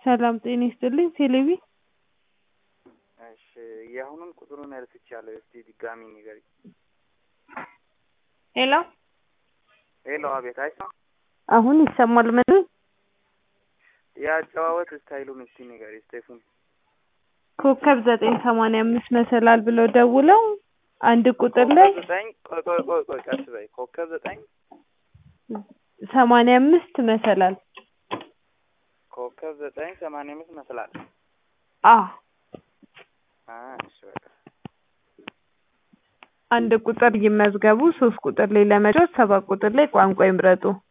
ሰላም ጤና ይስጥልኝ ቴሌቪ እሺ የአሁኑን ቁጥሩን ረስቻለሁ። እስቲ ድጋሚ ንገሪኝ። ሄሎ ሄሎ፣ አቤት። አይሰማም? አሁን ይሰማል? ምን የአጨዋወት ስታይሉን እስቲ ንገሪ ስቴፉን። ኮከብ ዘጠኝ ሰማንያ አምስት መሰላል ብለው ደውለው አንድ ቁጥር ላይ ኮከብ ዘጠኝ ቆይ ቆይ ቆይ ቆይ ቀስ በይ። ኮከብ ዘጠኝ ሰማንያ አምስት መሰላል ኮከብ ዘጠኝ ሰማንያ አምስት መስላል። አ አ እሺ በቃ አንድ ቁጥር ይመዝገቡ። ሶስት ቁጥር ላይ ለመጫወት ሰባት ቁጥር ላይ ቋንቋ ይምረጡ።